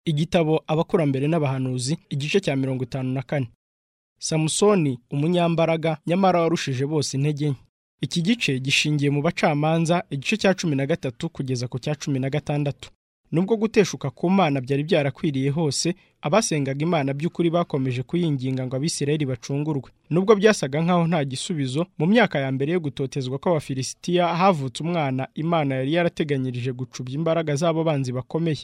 igitabo abakurambere n'abahanuzi igice cya mirongo itanu na kane samusoni umunyambaraga nyamara warushije bose intege nke iki gice gishingiye mu bacamanza igice cya cumi na gatatu kugeza ku cya cumi na gatandatu nubwo guteshuka ku mana byari byarakwiriye hose abasengaga imana by'ukuri bakomeje kuyinginga ngo abisirayeli bacungurwe nubwo byasaga nk'aho nta gisubizo mu myaka ya mbere yo gutotezwa kw'abafilisitiya havutse umwana imana yari yarateganyirije gucubya imbaraga z'abo banzi bakomeye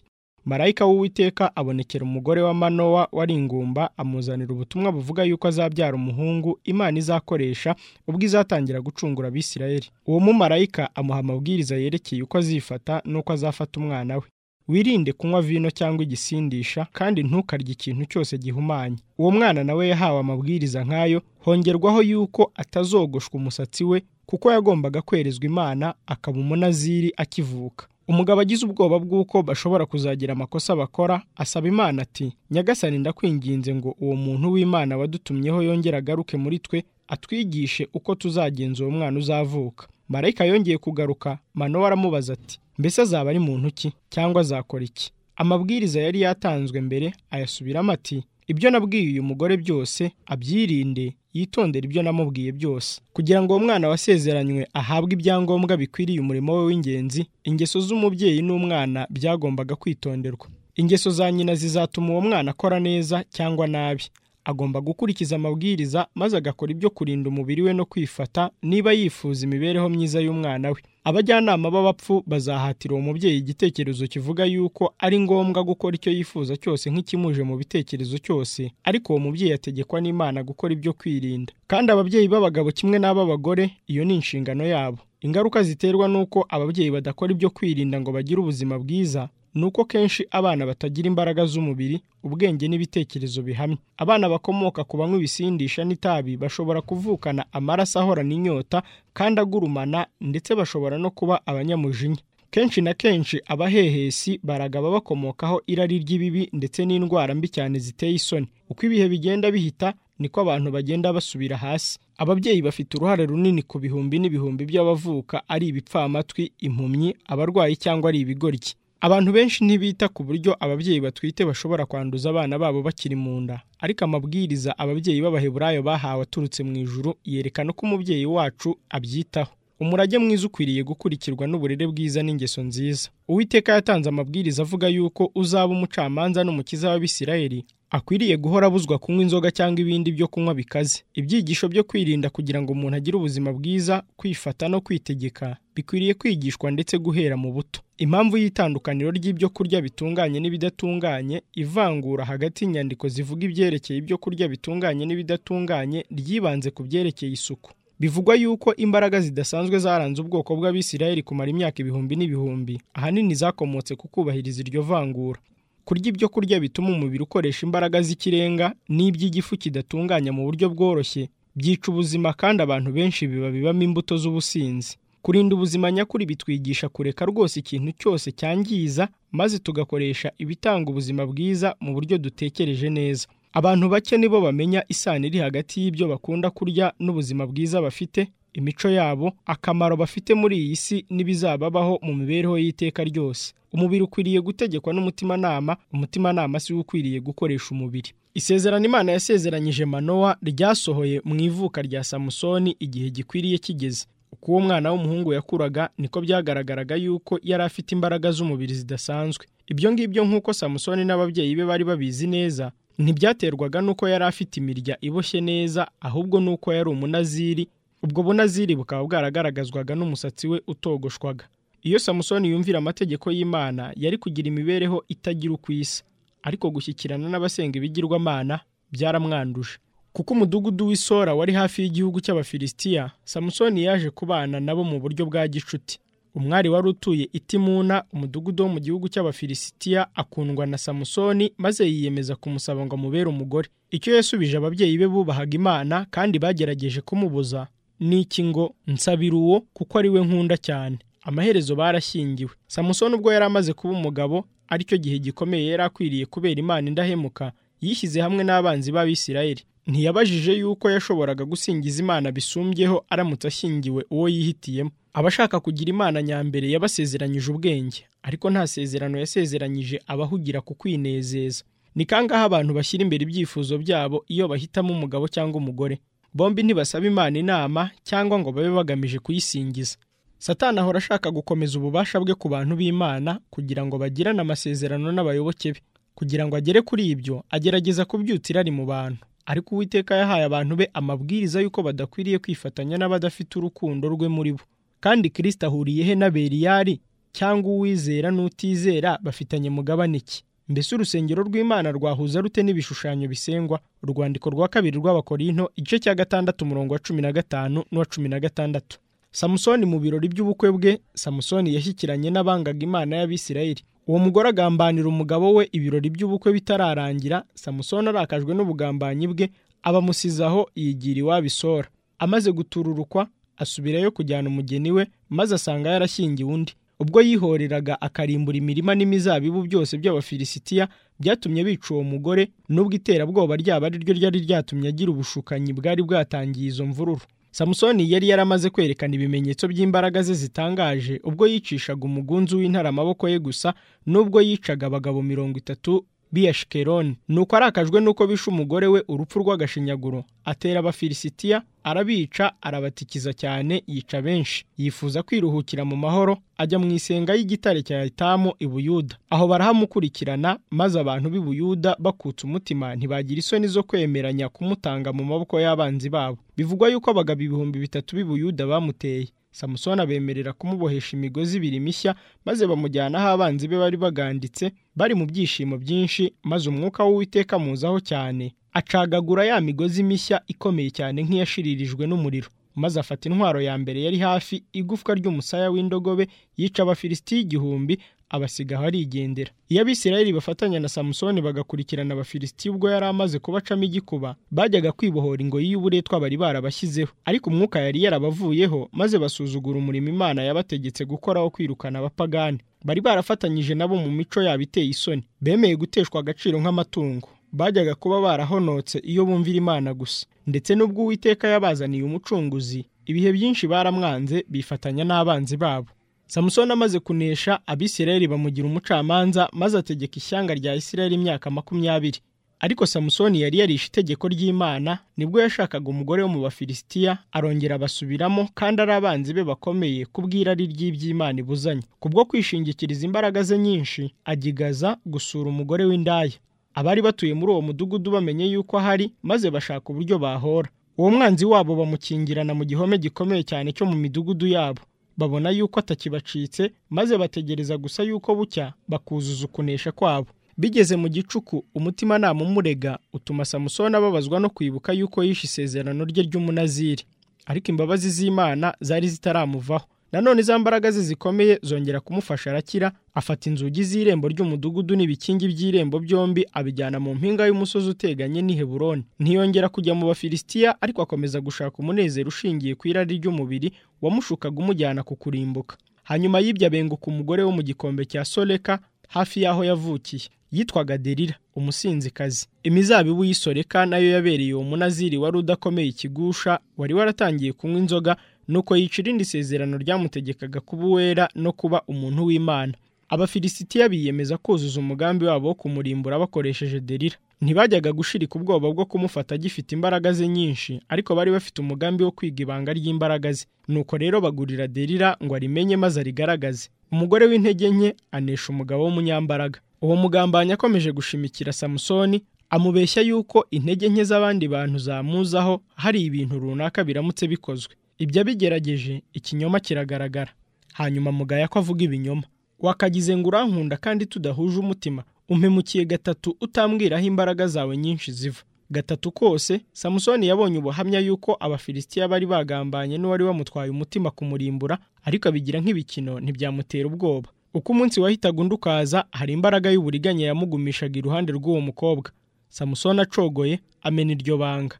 marayika w'uwiteka abonekera umugore wa manowa wari ingumba amuzanira ubutumwa buvuga yuko azabyara umuhungu imana izakoresha ubwo izatangira gucungura abisirayeli uwo mumarayika amuha amabwiriza yerekeye uko azifata n'uko azafata umwana we wirinde kunywa vino cyangwa igisindisha kandi ntukarye ikintu cyose gihumanye uwo mwana nawe yahawe amabwiriza nk'ayo hongerwaho yuko atazogoshwa umusatsi we kuko yagombaga kwerezwa imana akaba umunaziri akivuka umugabo agize ubwoba bw'uko bashobora kuzagira amakosa bakora asaba imana ati nyagasani ndakwinginze ngo uwo muntu w'imana wadutumyeho yongere agaruke muri twe atwigishe uko tuzagenza uwo mwana uzavuka marayika yongeye kugaruka manowa aramubaza ati mbese azaba ari muntu ki cyangwa azakora iki amabwiriza yari yatanzwe mbere ayasubiramo ati ibyo nabwiye uyu mugore byose abyirinde yitondera ibyo namubwiye byose kugira ngo uwo mwana wasezeranywe ahabwe ibyangombwa bikwiriye umurimo we w'ingenzi ingeso z'umubyeyi n'umwana byagombaga kwitonderwa ingeso za nyina zizatuma uwo mwana akora neza cyangwa nabi agomba gukurikiza amabwiriza maze agakora ibyo kurinda umubiri we no kwifata niba yifuza imibereho myiza y'umwana we abajyanama b'abapfu bazahatira uwo mubyeyi igitekerezo kivuga yuko ari ngombwa gukora icyo yifuza cyose nk'ikimuje mu bitekerezo cyose ariko uwo mubyeyi ategekwa n'imana gukora ibyo kwirinda kandi ababyeyi b'abagabo kimwe n'ab'abagore iyo ni inshingano yabo ingaruka ziterwa n'uko ababyeyi badakora ibyo kwirinda ngo bagire ubuzima bwiza ni uko kenshi abana batagira imbaraga z'umubiri ubwenge n'ibitekerezo bihamye abana bakomoka ku banywa ibisindisha n'itabi bashobora kuvukana amaraso ahorana inyota kandi agurumana ndetse bashobora no kuba abanyamujinya kenshi na kenshi abahehesi baragaba bakomokaho irari ry'ibibi ndetse n'indwara mbi cyane ziteye isoni uko ibihe bigenda bihita niko abantu bagenda basubira hasi ababyeyi bafite uruhare runini ku bihumbi n'ibihumbi by'abavuka ari ibipfamatwi impumyi abarwayi cyangwa ari ibigoryi abantu benshi ntibita ku buryo ababyeyi batwite bashobora kwanduza abana babo bakiri mu nda ariko amabwiriza ababyeyi b'abaheburayo bahawe aturutse mu ijuru yerekana uko umubyeyi wacu abyitaho umurage mwiza ukwiriye gukurikirwa n'uburere bwiza n'ingeso nziza uwiteka yatanze amabwiriza avuga yuko uzaba umucamanza n'umukiza w'abisirayeli akwiriye guhora abuzwa kunywa inzoga cyangwa ibindi byo kunywa bikaze ibyigisho byo kwirinda kugira ngo umuntu agire ubuzima bwiza kwifata no kwitegeka bikwiriye kwigishwa ndetse guhera mu buto impamvu y'itandukaniro ry'ibyo kurya bitunganye n'ibidatunganye ivangura hagati y'inyandiko zivuga ibyerekeye ibyo kurya bitunganye n'ibidatunganye ryibanze ku byerekeye isuku bivugwa yuko imbaraga zidasanzwe zaranze ubwoko bw'abisirayeli kumara imyaka ibihumbi n'ibihumbi ahanini zakomotse ku kubahiriza iryo vangura kurya ibyo kurya bituma umubiri ukoresha imbaraga z'ikirenga n'iby'igifu kidatunganya mu buryo bworoshye byica ubuzima kandi abantu benshi biba bibamo imbuto z'ubusinzi kurinda ubuzima nyakuri bitwigisha kureka rwose ikintu cyose cyangiza maze tugakoresha ibitanga ubuzima bwiza mu buryo dutekereje neza abantu bake nibo bamenya isano iri hagati y'ibyo bakunda kurya n'ubuzima bwiza bafite imico yabo akamaro bafite muri iyi si n'ibizababaho mu mibereho y'iteka ryose umubiri ukwiriye gutegekwa n'umutimanama umutimanama si we ukwiriye gukoresha umubiri isezerano imana yasezeranyije manowa ryasohoye mu ivuka rya samusoni igihe gikwiriye kigeze uko uwo mwana w'umuhungu yakuraga niko byagaragaraga yuko yari afite imbaraga z'umubiri zidasanzwe ibyo ngibyo nk'uko samusoni n'ababyeyi be bari babizi neza ntibyaterwaga n'uko yari afite imirya iboshye neza ahubwo n'uko yari umunaziri ubwo bunaziri bukaba bwaragaragazwaga n'umusatsi we utogoshwaga iyo samusoni yumvira amategeko y'imana yari kugira imibereho itagira uko isa ariko gushyikirana n'abasenga ibigirwamana byaramwanduje kuko umudugudu w'isora wari hafi y'igihugu cy'abafilisitiya samusoni yaje kubana nabo mu buryo bwa gicuti umwari wari utuye itimuna umudugudu wo mu gihugu cy'abafilisitiya akundwa na samusoni maze yiyemeza kumusaba ngo amubere umugore icyo yasubije ababyeyi be bubahaga imana kandi bagerageje kumubuza ni iki ngo nsabira uwo kuko ari we nkunda cyane amaherezo barashyingiwe samusoni ubwo yari amaze kuba umugabo aricyo gihe gikomeye yari akwiriye kubera imana indahemuka yishyize hamwe n'abanzi b'abisirayeli ntiyabajije yuko yashoboraga gusingiza imana bisumbyeho aramutse ashyingiwe uwo yihitiyemo abashaka kugira imana nyambere yabasezeranyije ubwenge ariko nta sezerano yasezeranyije abahugira ku kwinezeza ni kangahe abantu bashyira imbere ibyifuzo byabo iyo bahitamo umugabo cyangwa umugore bombi ntibasaba imana inama cyangwa ngo babe bagamije kuyisingiza satani ahora ashaka gukomeza ububasha bwe ku bantu b'imana kugira ngo bagirane amasezerano n'abayoboke be kugira ngo agere kuri ibyo agerageza kubyutsa irari mu bantu ariko uwiteka yahaye abantu be amabwiriza y'uko badakwiriye kwifatanya n'abadafite urukundo rwe muri bo kandi kirisita ahuriye he na beriyari cyangwa uwizera n'utizera bafitanye mugabane iki mbese urusengero rw'imana rwahuza rute n'ibishushanyo bisengwa urwandiko rwa kabiri rw'abakorinto igice cya gatandatu umurongo wa cumi na gatanu n'uwa cumi na gatandatu samusoni mu birori by'ubukwe bwe samusoni yashyikiranye n'abangaga imana y'abisirayeli uwo mugore agambanira umugabo we ibirori by'ubukwe bitararangira samusoni arakajwe n'ubugambanyi bwe abamusizaho yigira iwabo isora amaze gutururukwa asubirayo kujyana umugeni we maze asanga yarashyingiwe undi ubwo yihoreraga akarimbura imirima n'imizabibu byose by'abafilisitiya byatumye bica uwo mugore n'ubwo iterabwoba ryaba ari ryo ryari ryatumye agira ubushukanyi bwari bwatangiye izo mvururu samusoni yari yaramaze kwerekana ibimenyetso by'imbaraga ze zitangaje ubwo yicishaga umugunzu w'intare amaboko ye gusa n'ubwo yicaga abagabo mirongo itatu b'iyashikeroni nuko arakajwe n'uko bishe umugore we urupfu rw'agashinyaguro atera abafilisitiya arabica arabatikiza cyane yica benshi yifuza kwiruhukira mu mahoro ajya mu isenga y'igitare cya etamu i buyuda aho barahamukurikirana maze abantu b'i buyuda bakutse umutima ntibagira isoni zo kwemeranya kumutanga mu maboko y'abanzi babo bivugwa yuko abagabo ibihumbi bitatu b'i buyuda bamuteye samusoni abemerera kumubohesha imigozi ibiri mishya maze bamujyana aho abanzi be bari baganditse bari mu byishimo byinshi maze umwuka w'uwiteka amuzaho cyane acagagura ya migozi mishya ikomeye cyane nk'iyashiririjwe n'umuriro maze afata intwaro ya mbere yari hafi igufwa ry'umusaya w'indogobe yica abafilisiti igihumbi abasigaho arigendera iyo abisirayeli bafatanya na samusoni bagakurikirana abafilisiti ubwo yari amaze kubacamo igikuba bajyaga kwibohora ingoyi y'uburetwa bari barabashyizeho ariko umwuka yari yarabavuyeho maze basuzugura umurimo imana yabategetse gukora wo kwirukana abapagani bari barafatanyije nabo mu mico yabo iteye isoni bemeye guteshwa agaciro nk'amatungo bajyaga kuba barahonotse iyo bumvira imana gusa ndetse n'ubwo uwiteka yabazaniye umucunguzi ibihe byinshi baramwanze bifatanya n'abanzi babo samusoni amaze kunesha abisirayeli bamugira umucamanza maze ategeka ishyanga rya isirayeli imyaka makumyabiri ariko samusoni yari yarishe itegeko ry'imana nibwo yashakaga umugore wo mu bafilisitiya arongera abasubiramo kandi ari abanzi be bakomeye kubw'irari ry'iby'imana ibuzanye kubwo kwishingikiriza imbaraga ze nyinshi agigaza gusura umugore w'indaya abari batuye muri uwo mudugudu bamenye yuko ahari maze bashaka uburyo bahora uwo mwanzi wabo bamukingirana mu gihome gikomeye cyane cyo mu midugudu yabo babona yuko atakibacitse maze bategereza gusa yuko bucya bakuzuza ukunesha kwabo bigeze mu gicuku umutimanama umurega utuma samusoni ababazwa no kwibuka yuko yishe isezerano rye ry'umunaziri ariko imbabazi z'imana zari zitaramuvaho nanone za mbaraga ze zikomeye zongera kumufasha arakira afata inzugi z'irembo ry'umudugudu n'ibikingi by'irembo byombi abijyana mu mpinga y'umusozi uteganye n'i heburoni ntiyongera kujya mu bafilisitiya ariko akomeza gushaka umunezero ushingiye ku irari ry'umubiri wamushukaga umujyana ku kurimbuka hanyuma y'ibyo abenguka umugore wo mu gikombe cya soreka hafi y'aho yavukiye yitwaga derira umusinzikazi imizabibu y'isoreka nayo yabereye uwo munaziri wari udakomeye ikigusha wari waratangiye kunywa inzoga nuko yica irindi sezerano ryamutegekaga kuba uwera no kuba umuntu w'imana abafilisitiya biyemeza kuzuza umugambi wabo wo kumurimbura bakoresheje derira ntibajyaga gushirika ubwoba bwo kumufata agifite imbaraga ze nyinshi ariko bari bafite umugambi wo kwiga ibanga ry'imbaraga ze nuko rero bagurira derira ngo arimenye maze arigaragaze umugore w'intege nke anesha umugabo w'umunyambaraga uwo mugambanyi akomeje gushimikira samusoni amubeshya yuko intege nke z'abandi bantu zamuzaho hari ibintu runaka biramutse bikozwe ibyo abigerageje ikinyoma kiragaragara hanyuma mugaya ko avuga ibinyoma wakagize ngo urankunda kandi tudahuje umutima umpemukiye gatatu utambwiraho imbaraga zawe nyinshi ziva gatatu kose samusoni yabonye ubuhamya yuko abafilisitiya bari bagambanye n'uwari wamutwaye umutima kumurimbura ariko abigira nk'ibikino ntibyamutera ubwoba uko umunsi wahitaga undi ukaza hari imbaraga y'uburiganya yamugumishaga iruhande rw'uwo mukobwa samusoni acogoye amena iryo banga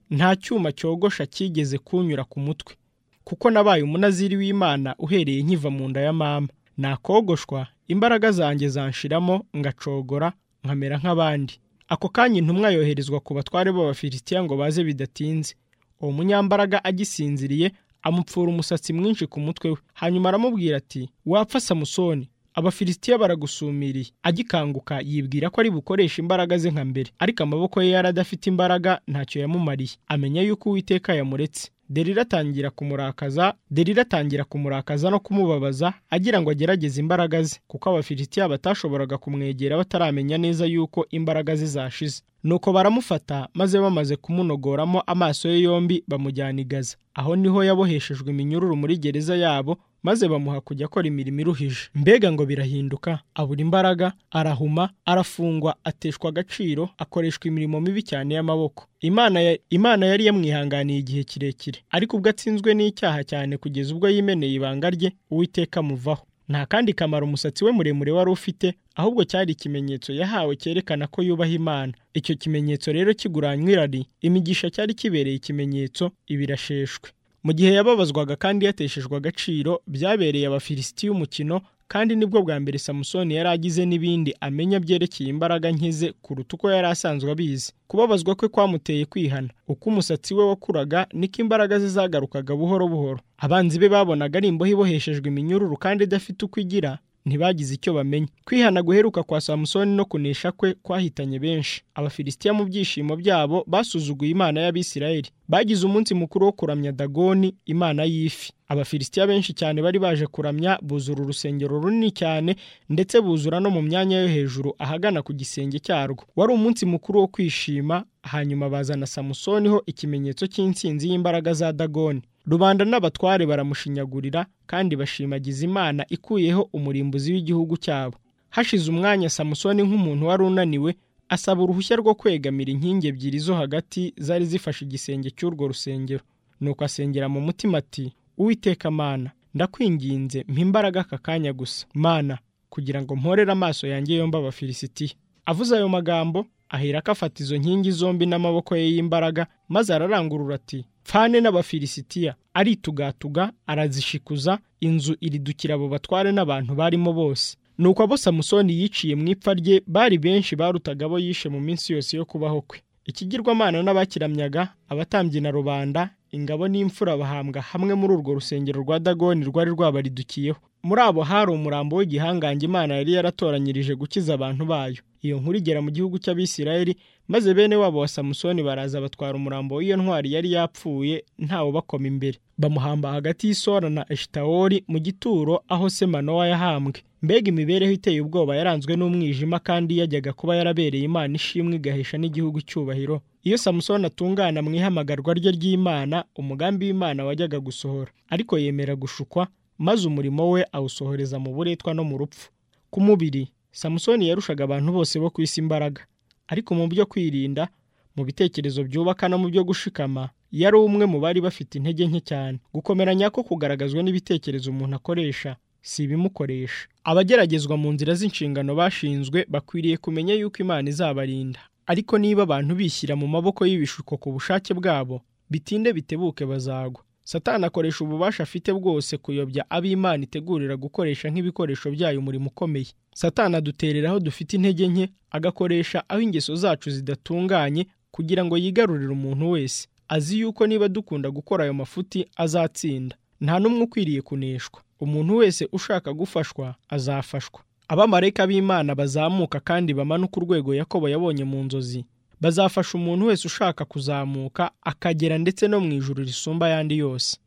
nta cyuma cyogosha cyigeze kunyura ku mutwe kuko nabaye umunaziri w'imana uhereye nkiva mu nda ya mama nakogoshwa imbaraga zanjye zanshiramo ngacogora nkamera nk'abandi ako kanya intumwa yoherezwa ku batware b'abafilisitiya ngo baze bidatinze uwo munyambaraga agisinziriye amupfura umusatsi mwinshi ku mutwe we hanyuma aramubwira ati wapfa samusoni abafilisitiya baragusumiriye agikanguka yibwira ko ari bukoresha imbaraga ze nka mbere ariko amaboko ye yari adafite imbaraga ntacyo yamumariye amenya yuko uwiteka yamuretse derira atangira kumurakaza derira atangira kumurakaza no kumubabaza agira ngo agerageze imbaraga ze kuko abafilisitiya batashoboraga kumwegera bataramenya neza yuko imbaraga ze zashize nuko baramufata maze bamaze kumunogoramo amaso ye yombi bamujyana i gaza aho niho yaboheshejwe iminyururu muri gereza yabo maze bamuha kujya akora imirimo iruhije mbega ngo birahinduka abura imbaraga arahuma arafungwa ateshwa agaciro akoreshwa imirimo mibi cyane y'amaboko imana ya, imana yari yamwihanganiye igihe kirekire ariko ubwo atsinzwe n'icyaha cyane kugeza ubwo yimeneye ibanga rye uwiteka amuvaho nta kandi kamaro umusatsi we muremure wari ufite ahubwo cyari ikimenyetso yahawe cyerekana ko yubaha imana icyo kimenyetso rero kiguranywa irari imigisha cyari kibereye ikimenyetso ibirasheshwe mu gihe yababazwaga kandi yateshejwe agaciro byabereye abafilisitiya umukino kandi nibwo bwa mbere samusoni yari agize n'ibindi amenya byerekeye imbaraga nkeze kuruta uko yari asanzwe abizi kubabazwa kwe kwamuteye kwihana uko umusatsi we wakuraga niko imbaraga ze zagarukaga buhoro buhoro abanzi be babonaga ari imbohe iboheshejwe iminyururu kandi idafite uko igira ntibagize icyo bamenya kwihana guheruka kwa samusoni no kunesha kwe kwahitanye benshi abafilisitiya mu byishimo byabo basuzuguye imana y'abisirayeli bagize umunsi mukuru wo kuramya dagoni imana y'ifi abafilisitiya benshi cyane bari baje kuramya buzura urusengero runini cyane ndetse buzura no mu myanya yo hejuru ahagana ku gisenge cyarwo wari umunsi mukuru wo kwishima hanyuma bazana samusoni ho ikimenyetso cy'insinzi y'imbaraga za dagoni rubanda n'abatware baramushinyagurira kandi bashimagiza imana ikuyeho umurimbuzi w'igihugu cyabo hashize umwanya samusoni nk'umuntu wari unaniwe asaba uruhushya rwo kwegamira inkingi ebyiri zo hagati zari zifashe igisenge cy'urwo rusengero nuko asengera mu mutima ati uwiteka mana ndakwinginze mpimbaraga aka kanya gusa mana kugira ngo mporere amaso yanjye yombi abafilisitiya avuze ayo magambo ahera ko afata izo nkingi zombi n'amaboko ye y'imbaraga maze ararangurura ati pfane n'abafilisitiya aritugatuga arazishikuza inzu iridukira abo batware n'abantu barimo bose nuko abo samusoni yiciye mu ipfa rye bari benshi barutaga abo yishe mu minsi yose yo kubaho kwe ikigirwamana n'abakiramyaga abatambyi na rubanda ingabo n'imfura bahambwa hamwe muri urwo rusengero rwa dagoni rwari rwabaridukiyeho muri abo hari umurambo w'igihangange imana yari yaratoranyirije gukiza abantu bayo iyo nkuru igera mu gihugu cy'abisirayeli maze bene wabo wa samusoni baraza batwara umurambo w'iyo ntwari yari yapfuye ntawe bakoma imbere bamuhamba hagati y'isora na eshitawori mu gituro aho se manowa yahambwe mbega imibereho iteye ubwoba yaranzwe n'umwijima kandi yajyaga kuba yarabereye imana ishimwe igahesha n'igihugu icyubahiro iyo samusoni atungana mu ihamagarwa rye ry'imana umugambi w'imana wajyaga gusohora ariko yemera gushukwa maze umurimo we awusohoreza mu buretwa no mu rupfu ku mubiri samusoni yarushaga abantu bose bo ku isi imbaraga ariko mu byo kwirinda mu bitekerezo byubaka no mu byo gushikama yari umwe mu bari bafite intege nke cyane gukomeranya ko kugaragazwa n'ibitekerezo umuntu akoresha si ibimukoresha abageragezwa mu nzira z'inshingano bashinzwe bakwiriye kumenya yuko imana izabarinda ariko niba abantu bishyira mu maboko y'ibishuko ku bushake bwabo bitinde bitebuke bazagwa satani akoresha ububasha afite bwose kuyobya ab'imana itegurira gukoresha nk'ibikoresho byayo umurimo ukomeye satani aduterera aho dufite intege nke agakoresha aho ingeso zacu zidatunganye kugira ngo yigarurire umuntu wese azi yuko niba dukunda gukora ayo mafuti azatsinda nta n'umwe ukwiriye kuneshwa umuntu wese ushaka gufashwa azafashwa abamarayika b'imana bazamuka kandi bamanuka urwego yakobo yabonye mu nzozi bazafasha umuntu wese ushaka kuzamuka akagera ndetse no mu ijuru risumba ayandi yose